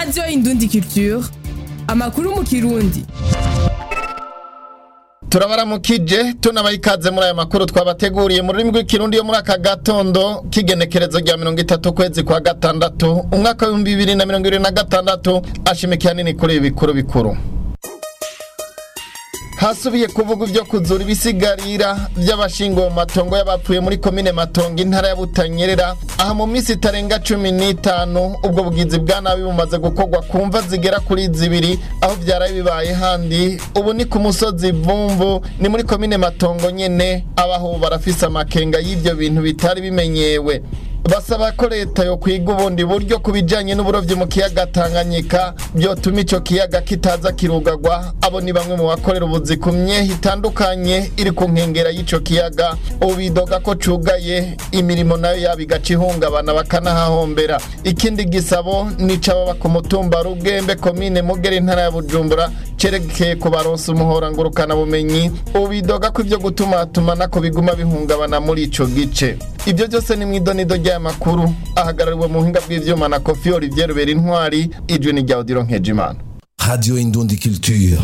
radiyo indundi culture amakuru mu kirundi turabaramukije tunabaha ikaze muri aya makuru twabateguriye mu rurimi rw'ikirundi yo muri aka gatondo k'igenekerezo rya mirongo itatu kwezi kwa gatandatu umwaka w'ibihumbi bibiri na mirongo ibiri na gatandatu ashimikiye hanini kuri ibi bikuru bikuru hasubiye kuvuga ibyo kuzura ibisigarira by'abashinguwe mu matongo y'abapfuye muri komine matongo intara ya butanyerera aha mu minsi itarenga cumi n'itanu ubwo bugizi bwa nabi bumaze gukorwa ku mva zigera kuri zibiri aho byaraye bibaye handi ubu ni ku musozi vumvu ni muri komine matongo nyene abaho barafise amakenga y'ibyo bintu bitari bimenyewe basaba ko leta yo kwiga ubundi buryo ku bijyanye n'uburobyi mu kiyaga tanganyika byotuma icyo kiyaga kitaza kirugagwa abo ni bamwe mu bakorera ubuzi ku myehe itandukanye iri ku nkengera y'icyo kiyaga ubu bidoga ko cugaye imirimo nayo yaba igaca ihungabana bakanahahombera ikindi gisabo nica baba ku mutumba rugembe komine mugera intara ya bujumbura cerekeye kubaronsa umuhora ngurukanabumenyi ubu bidoga ko ibyo gutumatumanako biguma bihungabana muri ico gice ibyo byose ni mu idonido ry'aya makuru ahagarariwe mu buhinga bw'ivyuma na kofi olivier rubera intwari ijwi ni rya odiro nkejimana Radio Indundi Culture.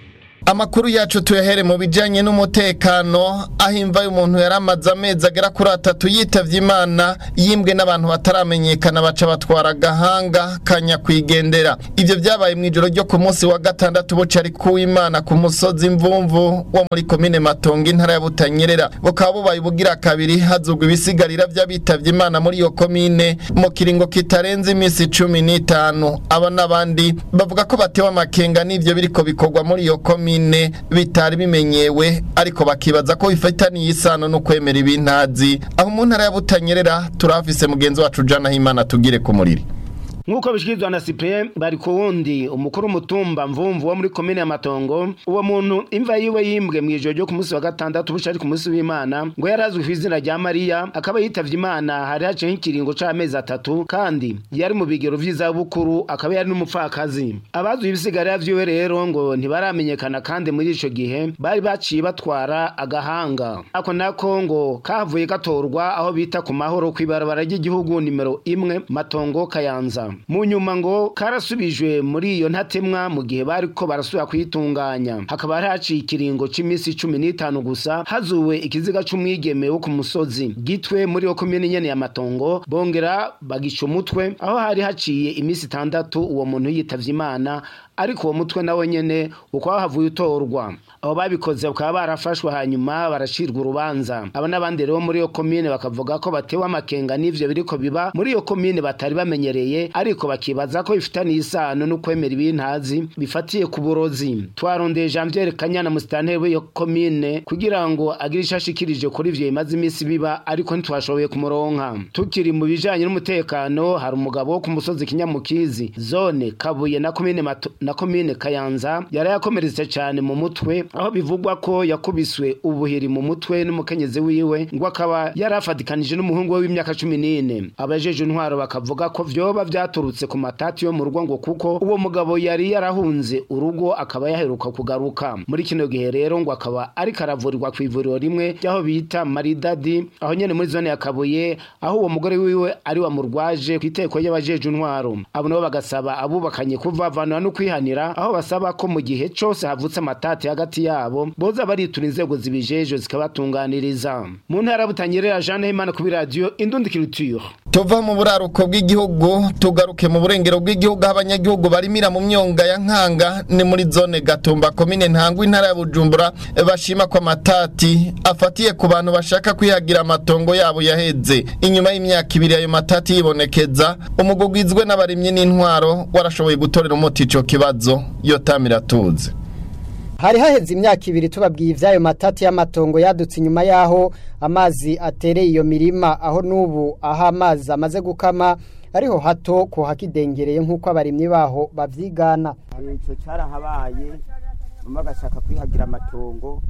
amakuru yacu tuyahere mu bijyanye n'umutekano aho imva y'umuntu yari amaze amezi agera kuri atatu yitavye imana yimbwe n'abantu bataramenyekana baca batwara agahanga kanyakwigendera ibyo byabaye mu ijoro ryo ku munsi wa gatandatu bucari kuw'imana ku musozi mvumvu wo muri komine matongo intara ya butanyerera bukaba bubaye ubugira kabiri hazugwa ibisigarira by'abitavye imana muri iyo komine mu kiringo kitarenze iminsi cumi n'itanu aba n'abandi bavuga ko batewe amakenga n'ivyo biriko bikorwa muri iyo komine komine bitari bimenyewe ariko bakibaza ko bifitaniye isano no kwemera ibintazi aho mu ntara ya butanyerera turafise mugenzi wacu jana himana tugire ku muriri nk'uko bishikirizwa na Cyprien bari ku wundi umukuru w'umutumba mvumvu wo muri komine ya Matongo uwo muntu imva yiwe yimbwe mu ijoro ryo ku munsi wa gatandatu buca ari ku munsi w'Imana ngo yarazwi ku izina rya Mariya akaba yitavye Imana hari haciyeho ikiringo c'amezi atatu kandi yari mu bigero vy'izabukuru akaba yari n'umupfakazi abazwi ibisigarira vyiwe rero ngo ntibaramenyekana kandi muri ico gihe bari baciye batwara agahanga ako nako ngo kavuye gatorwa aho bita ku mahoro kw'ibarabara ry'igihugu nimero imwe Matongo Kayanza mu nyuma ngo karasubijwe muri iyo ntatemwa mu gihe bariko barasubira kwitunganya hakaba hari haciye ikiringo c'imisi cumi n'itanu gusa hazuwe ikiziga c'umwigeme wo ku musozi gitwe muri yo komine nyene ya matongo bongera bagica umutwe aho hari haciye imisi itandatu uwo muntu yitavye imana ariko uwo mutwe nawe nyene ukaba havuye utorwa abo babikoze bakaba barafashwe hanyuma baracirwa urubanza aba n'abandi rero muri iyo komine bakavuga ko batewe amakenga n'ivyo biriko biba muri iyo komine batari bamenyereye ariko bakibaza ko bifitaniye isano no kwemera ibintazi bifatiye ku burozi twarondeye Janvier Kanyana musitanteri w'iyo komine kugira ngo agire ico ashikirije kuri ivyo bimaze imisi biba ariko ntitwashoboye kumuronka tukiri mu bijanye n'umutekano hari umugabo wo ku musozi Kinyamukizi zone Kabuye na komine Mato na komine Kayanza yari yakomeretse cyane mu mutwe aho bivugwa ko yakubiswe ubuhiri mu mutwe n'umukenyezi wiwe ngo akaba yarafatikanije n'umuhungu we w'imyaka cumi n'ine abajeje intwaro bakavuga ko vyoba vyaturutse ku matati yo mu rugo ngo kuko uwo mugabo yari yarahunze urugo akaba yaheruka kugaruka muri kino gihe rero ngo akaba ariko aravurirwa ku ivuriro rimwe ry'aho bita maridadi aho nyene muri zone ya kabuye aho uwo mugore wiwe ari wamurwaje ku iteko y'abajeje intwaro abo nabo bagasaba abubakanye kuvavanura no kwihanira aho basaba ko mu gihe cose havutse amatati hagati yabo boza baritura inzego zibijeje zikabatunganiriza mu ntara butanyerera Jeanne Himana kuri radio Indundi Culture tuva mu buraruko bw'igihugu tugaruke mu burengero bw'igihugu aho abanyagihugu barimira mu myonga ya nkanga ni muri zone gatumba komine ntangwa intara ya bujumbura bashima ko amatati afatiye ku bantu bashaka kwihagira amatongo yabo yaheze inyuma y'imyaka ibiri ayo matati yibonekeza umugugwizwe n'abarimyi n'intwaro warashoboye gutorera umuti ico kibazo yotamira tuze hari haheze imyaka ibiri tubabwiye ivy'ayo matati y'amatongo yadutse inyuma y'aho amazi atereye iyo mirima aho n'ubu aho amazi amaze gukama ariho hato ko hakidengereye nk'uko abarimyi baho bavyigana ico carahabaye bamwe bagashaka kwihagira amatongo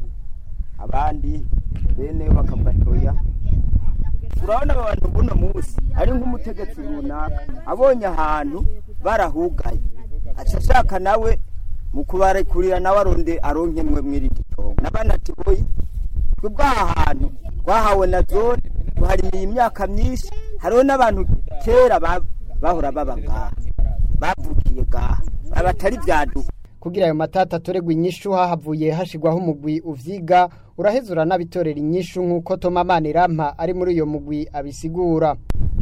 abandi bene bakavuga toya urabona aba bantu buno munsi ari nk'umutegetsi runaka abonye ahantu barahugaye aca ashaka nawe mu kubarekurira nawe aronde aronke mwe mw'iri tongo n'abana ati boye twebwe aha hantu twahawe na zone tuharimiye imyaka myinshi hariho n'abantu kera ba- bahora baba ngaha bavukiye gaha abatari vyaduka kugira ayo matata atoregwa inyishu hahavuye hashigwaho umugwi uvyiga uraheza uranabitorera inyishu nk'uko Toma Manirampa ari muri uyo mugwi abisigura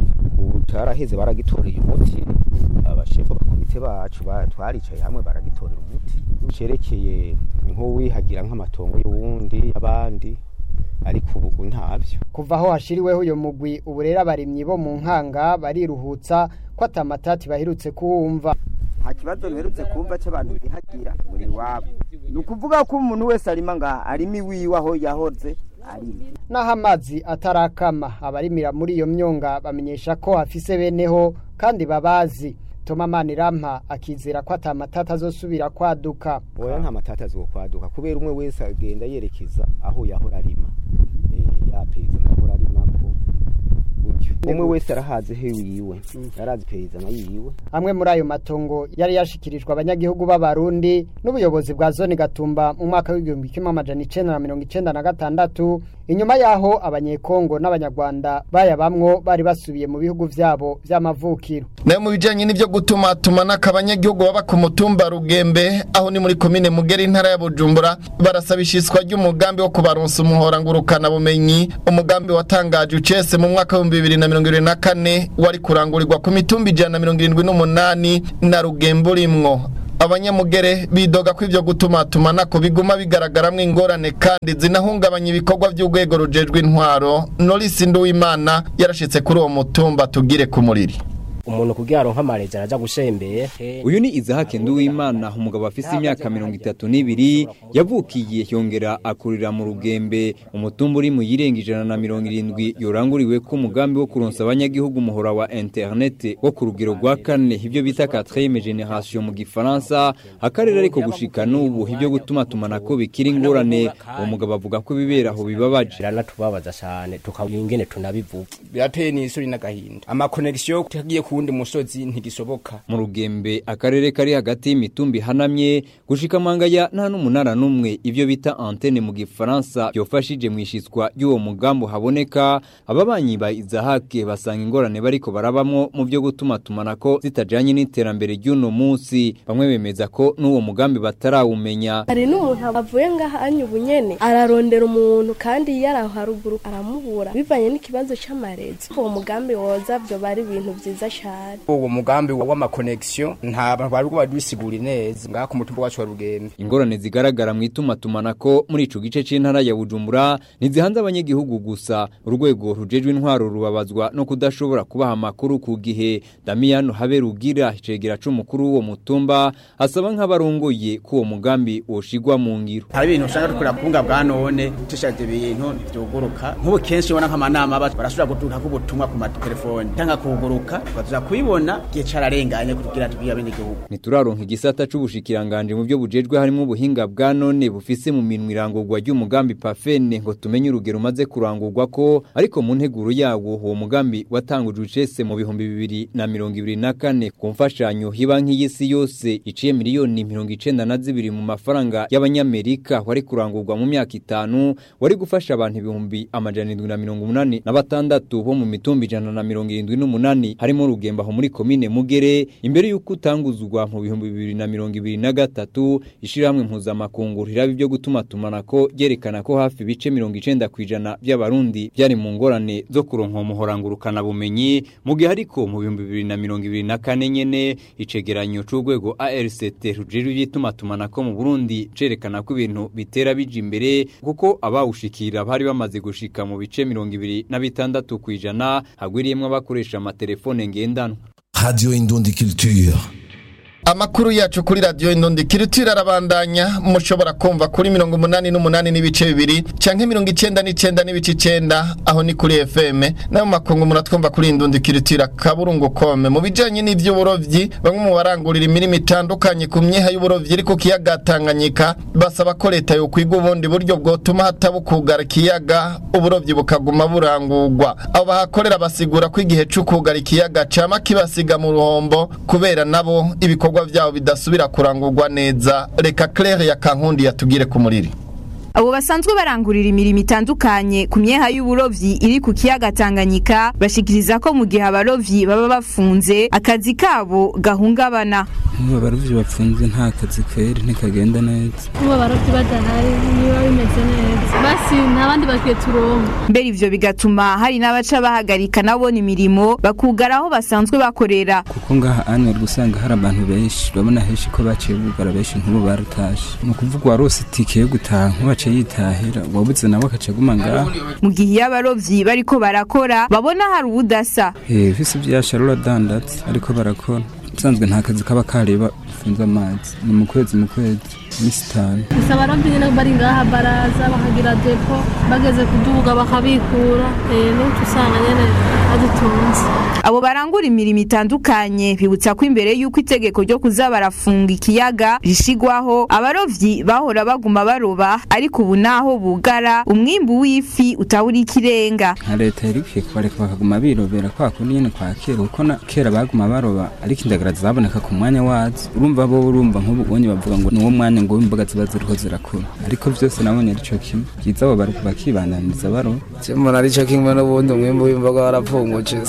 ubu taraheze baragitoreye umuti abashefu bakomite bacu ba- twaricaye hamwe baragitorera umuti cerekeye nk'uwihagira nk'amatongo y'uwundi abandi ariko ubu ntavyo kuva aho hashiriweho uyo mugwi ubu rero abarimyi bo mu nkanga bariruhutsa ko atamatati baherutse kuwumva nta kibazo mperutse kumva c'abantu bihagira ngo ni wabo ni ukuvuga ko umuntu wese arima ngaha arima iwiwe aho yahoze arima naho amazi atarakama abarimira muri iyo myonga bamenyesha ko hafise beneho kandi babazi Toma Manirampa akizera ko atamatata azosubira kwaduka oya nta matata azokwaduka kubera umwe wese agenda yerekeza aho yahora arima Eh, yapeza yahora arimako gutyo umwe wese arahazi he wiwe yarazi peyizana yiwe amwe muri ayo matongo yari yashikirijwe abanyagihugu b'abarundi n'ubuyobozi bwa zone gatumba mu mwaka w'igihumbi kimwe amajana icenda na mirongo icenda na gatandatu inyuma yaho abanyekongo n'abanyarwanda bayabamwo bari basubiye mu bihugu vyabo vy'amavukiro nayo mu bijanye n'ivyo gutumatumanako abanyagihugu baba ku mutumba rugembe aho ni muri komine mugera intara ya bujumbura barasaba ishiswa ry'umugambi wo kubaronsa umuhora ngurukana bumenyi umugambi watangaje ucese mu mwaka w'ibihumbi bibiri na mirongo ibiri na kane wari kurangurirwa ku mitumba ijana na mirongo irindwi n'umunani na rugembe urimwo abanyamugere bidoga ko ivyo gutumatumanako biguma bigaragaramwo ingorane kandi zinahungabanya ibikorwa vy'urwego rujejwe intwaro norisi nduwimana yarashitse kuri uwo mutumba tugire ku muriri umuntu kugira aronka amarezi araja gusembeye uyu ni izahake nduwimana umugabo afise imyaka mirongo itatu n'ibiri yavukiye yongera akurira mu rugembe umutumba uri mu yirenga ijana na mirongo irindwi yoranguriwe ko umugambi wo kuronsa abanyagihugu umuhora wa interinete wo ku rugero rwa kane ibyo bita quatrième génération mu gifaransa akarere ariko gushika n'ubu ibyo gutuma tumanako bikiri ingorane uwo mugabo avuga ko ibibera aho bibabaje biranatubabaza cyane tukabura ingene tunabivuga birateye n'isuri n'agahinda amakonegisiyo tagiye ku wundi musozi ntigisoboka mu rugembe akarere kari hagati y'imitumba ihanamye gushika amangaya nta n'umunara n'umwe ibyo bita antene mu gifaransa byofashije mu ishitswa ry'uwo mugambi haboneka ababanyi ba izahake basanga ingorane bariko barabamwo mu byo gutuma tumanako zitajanye n'iterambere ry'uno munsi bamwe bemeza ko n'uwo mugambi batarawumenya hari n'umuntu avuye ngaha anya ubunyene ararondera umuntu kandi iyo ari aho haruguru aramubura bivanye n'ikibazo c'amarezi uwo mugambi woza vyo bari ibintu vyiza cane uwo mugambi w'amakonegisiyo nta bantu bari babisigura neza ngaha ku mutumba wacu wa rugembe ingorane zigaragara mu itumatumanako muri ico gice c'intara ya Bujumbura ntizihanze abanyagihugu gusa urwego rujejwe intwaro rubabazwa no kudashobora kubaha amakuru ku gihe Damiano Haberugira icegera c'umukuru w'uwo mutumba asaba nk'abarongoye ko uwo mugambi woshigwa mu ngiro hari ibintu usanga dukora ku bunga bwa none tushaje ibintu ntibyuguruka nk'ubu kenshi ubona nk'amanama barashobora gutuka ubutumwa ku matelefoni cyangwa kuguruka tukaza kubibona igihe cararenganye kugira tubwire abenegihugu Nituraronka igisata c'ubushikiranganje mu byo bujejwe harimo ubuhinga bwa none bufise mu minwe irangurwa ry'umugambi Pafene ngo tumenye urugero umaze kurangurwa ko ariko mu nteguro yawo uwo mugambi watangujwe ucese mu bihumbi bibiri na mirongo ibiri na kane ku mfashanyo hibanki y'isi yose iciye miliyoni mirongo icenda na zibiri mu mafaranga y'abanyamerika wari kurangurwa mu myaka itanu wari gufasha abantu ibihumbi amajana indwi na mirongo umunani na batandatu bo mu mitumba ijana na mirongo irindwi n'umunani harimo rugemba aho muri komine mugere imbere y'uko utanguzwa mu bihumbi bibiri na mirongo ibiri na gatatu ishirahamwe mpuzamakungu riraba ibyo gutuma tumanako ryerekana ko hafi ibice mirongo icenda ku ijana by'abarundi byari mu ngorane zo kuronka umuhorangurukana bumenyi mu gihe ariko mu bihumbi bibiri na mirongo ibiri na kane nyene icegeranyo c'urwego ARCT rujejwe ivy'itumatumanako mu Burundi cerekana ko ibintu bitera bija imbere kuko abawushikira bari bamaze gushika mu bice mirongo ibiri na bitandatu ku ijana hagwiriyemwo abakoresha amatelefone ngendanwa Radio Indundi Culture. Amakuru yacu kuri radio Indundi Culture arabandanya mushobora kumva kuri 88 n'ibice bibiri canke 99 n'ibice 9 aho ni kuri FM nayo makungu muratwumva kuri Indundi Culture kaburungu kome mu bijanye n'ivy'uburovyi bamwe mu barangurira imirimo itandukanye ku myeha y'uburovyi iri ku kiyaga Tanganyika basaba ko leta yo kwiga ubundi buryo bwotuma hatabukugara ikiyaga uburovyi bukaguma burangurwa abo bahakorera basigura ko igihe c'ukugara ikiyaga cama kibasiga mu ruhombo kubera nabo ibikorwa ibikorwa vyabo bidasubira kurangurwa neza reka Claire ya Kankundi yatugire ku muriri abo basanzwe barangurira imirimo itandukanye ku myeha y'uburovyi iri ku kiyaga Tanganyika bashikiriza ko mu gihe abarovyi baba bafunze akazi kabo gahungabana nk'ubu abarovyi bapfunze nta kazi kweri ntikagenda neza nk'ubu abarovyi badahari niba bimeze neza basi nta bandi bakwiye turonka mbere ivyo bigatuma hari n'abaca bahagarika nabona imirimo bakugara aho basanzwe bakorera kuko ngaha ane gusanga hari abantu benshi urabona henshi ko baciye bugara benshi nk'ubu baratashe ni ukuvuga warose itike yo gutaha nk'ubace yitahira wabuze nawe akaca aguma ngaha mu gihe iyo abarovyi bariko barakora babona hari ubudasa eh visi vyasha ruradandatse ariko barakora usanzwe nta kazi kaba kareba ufunze amazi ni mu kwezi mu kwezi iminsi itanu gusa abarovyi nyene bari ngaha baraza bakagira depo bageze kuduga bakabikura eh n'utu usanga nyene badutunze abo barangura imirimo itandukanye bibutsa ko imbere y'uko itegeko ryo kuza barafunga ikiyaga rishigwaho abarovyi bahora baguma baroba ariko ubu naho bugara umwimbu w'ifi utawura ikirenga nka leta yari ikwiye kubareka bakaguma birobera kwa kundi nyene kwa kera kuko na kera baguma baroba ariko indagara zaboneka ku mwanya wazo urumva bo urumva nk'ubu ubonye bavuga ngo niwo mwanya ngo imboga ziba ziriho zirakura ariko vyose nabonye arico kimwe byiza abo bari bakibandaniriza baroba mbona arico kimwe n'ubundi umwimbu w'imboga warapfungutse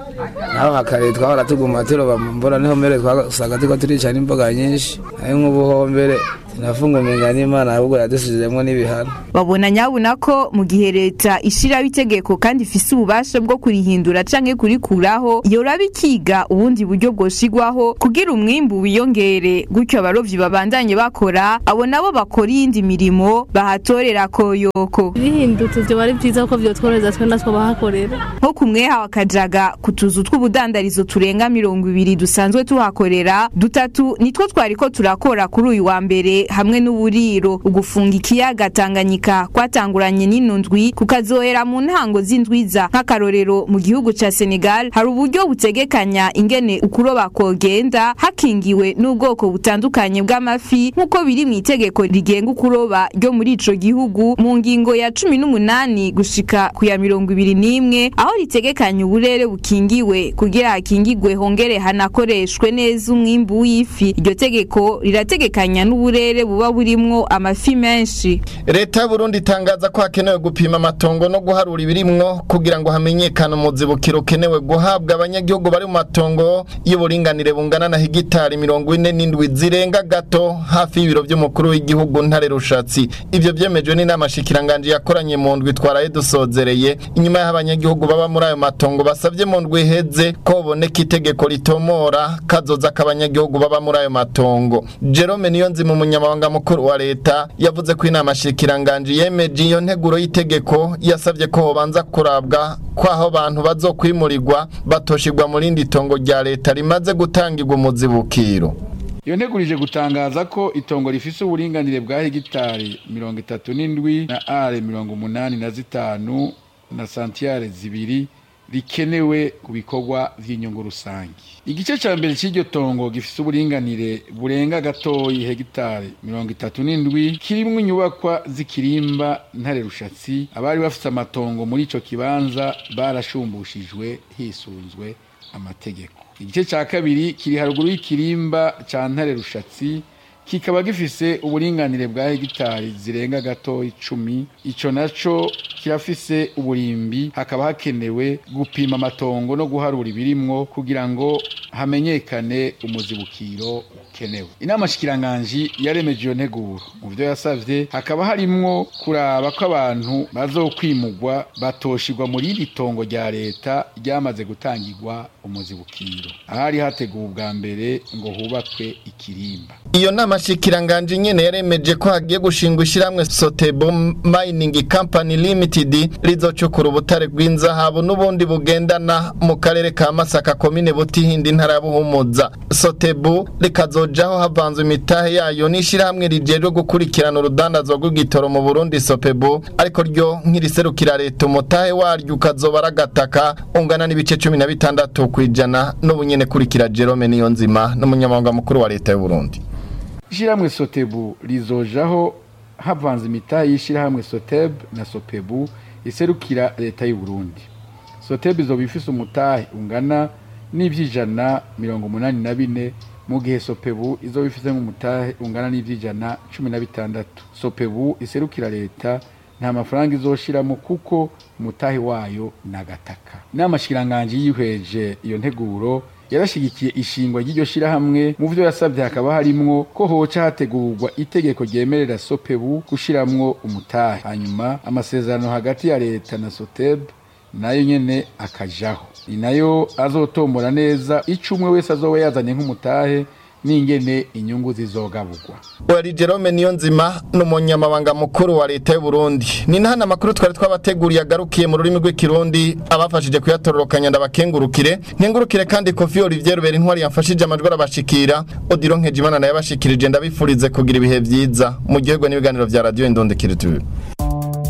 naho hakare twahora tuguma turoba mu mbura niho mbere twasanga turiko turica n'imboga nyinshi nayo nk'ubuho mbere sinafunga umenga n'imana ahubwo yadusizemwo n'ibihano babona nyabuna ko mu gihe leta ishiraho itegeko kandi ifise ububasha bwo kurihindura canke kurikuraho yoraba ikiga ubundi buryo bwoshigwaho kugira umwimbu wiyongere gutyo abarovyi babandanye bakora abo nabo bakora iyindi mirimo bahatorera koyoko bihindutse vyo bari vyiza ko vyotworohereza twe natwo bahakorera nko ku mweha wa kajaga ku tuzu tw'ubudandarizo turenga mirongo ibiri dusanzwe tuhakorera dutatu nitwo twariko turakora kuri uyu wa mbere hamwe n'uburiro ugufunga ikiyaga Tanganyika kwatanguranye n'ino ndwi kukazohera mu ntango z'indwiza nk'akarorero mu gihugu ca Senegal hari uburyo butegekanya ingene ukuroba kogenda hakingiwe n'ubwoko butandukanye bw'amafi nk'uko biri mu itegeko rigenga ukuroba ryo muri ico gihugu mu ngingo ya cumi n'umunani gushika ku ya mirongo ibiri n'imwe aho ritegekanya uburere bukingiwe kugira hakingigwe hongere hanakoreshwe neza umwimbu w'ifi iryo tegeko rirategekanya n'uburere buba burimwo amafi menshi leta y'uburundi itangaza ko hakenewe gupima amatongo no guharura ibirimwo kugira ngo hamenyekane umuzibukiro ukenewe guhabwa abanyagihugu bari mu matongo y'uburinganire bungana na hegitari mirongo ine n'indwi zirenga gato hafi y'ibiro by'umukuru w'igihugu ntare rushatsi ivyo vyemejwe n'inama shikiranganje yakoranye mu ndwi twaraye dusozereye inyuma y'aho abanyagihugu baba muri ayo matongo basavye mu ndwi iheze ko boboneka itegeko ritomora kazoza k'abanyagihugu baba muri ayo matongo jerome niyonzima umunyamabanga mukuru wa leta yavuze ko inama shikiranganje yemeje iyo nteguro y'itegeko yasabye ko hobanza kurabwa ko aho abantu bazokwimurirwa batoshirwa mu rindi tongo rya leta rimaze gutangirwa umuzibukiro iyo ntegurije gutangaza ko itongo rifise uburinganire bwa hegitari mirongo itatu n'indwi na are mirongo umunani na zitanu na santiyare zibiri rikenewe ku bikorwa vy'inyungu rusange igice ca mbere c'iryo tongo gifise uburinganire burenga gatoyi hegitari mirongo itatu n'indwi kirimwo inyubakwa z'ikirimba ntare rushatsi abari bafise amatongo muri ico kibanza barashumbushijwe hisunzwe amategeko igice ca kabiri kiri haruguru y'ikirimba ca ntare rushatsi kikaba gifise uburinganire bwa hegitari zirenga gato icumi ico naco kirafise uburimbi hakaba hakenewe gupima amatongo no guharura ibirimwo kugira ngo hamenyekane umuzibukiro ukenewe inama shikiranganji yaremeje iyo nteguro mu vyo yasavye hakaba harimwo kuraba ko abantu bazokwimugwa batoshirwa muri iri tongo rya leta ryamaze gutangirwa umuzibukiro ahari hateguwe ubwa mbere ngo hubakwe ikirimba iyo nama shikiranganje nyene yaremeje ko hagiye gushingwa ishiramwe Sotebo Mining Company Limited rizocukura ubutare bw'inzahabu n'ubundi bugendana mu karere ka Masaka komine Butihindi intara ya Buhumuza Sotebo rikazojaho havanzwe imitahe yayo n'ishirahamwe rijejwe gukurikirana urudandazwa rw'igitoro mu Burundi Sopebo ariko ryo nk'iriserukira leta umutahe waryo ukazoba aragataka ungana n'ibice cumi na bitandatu kwijana n'ubunyene kurikira Jerome Niyonzima n'umunyamabanga mukuru wa leta y'u Burundi ishyirahamwe sotebu rizojaho havanze imitahe y'ishyirahamwe soteb na sopebu iserukira leta y'u Burundi sotebu izoba ifise umutahe ungana n'ivy'ijana mirongo umunani na bine mu gihe sopebu izoba ifite nk'umutahe ungana n'ivy'ijana cumi na bitandatu sopebu iserukira leta nta mafaranga izoshiramo kuko umutahe wayo nagataka inama shikiranganji yihweje iyo nteguro yarashigikiye ishingwa ry'iryo shirahamwe mu vyo yasavye hakaba harimwo ko hoca hategurwa itegeko ryemerera sopebu gushiramwo umutahe hanyuma amasezerano hagati ya leta na soteb nayo nyene akajaho ni nayo azotombora neza ico umwe wese azoba yazanye nk'umutahe n'ingene inyungu zizogaburwa wari Jerome Niyonzima n'umunyamabanga mukuru wa leta y'u Burundi ni nahana makuru twari twabateguriye agarukiye mu rurimi rw'ikirundi abafashije kuyatororokanya ndabakengurukire nkengurukire kandi Kofi Olivier Rubera intwari yamfashije amajwi arabashikira Odilo Nkejimana naye abashikirije ndabifurize kugira ibihe vyiza mu gihugu n'ibiganiro vya radio Indonde Culture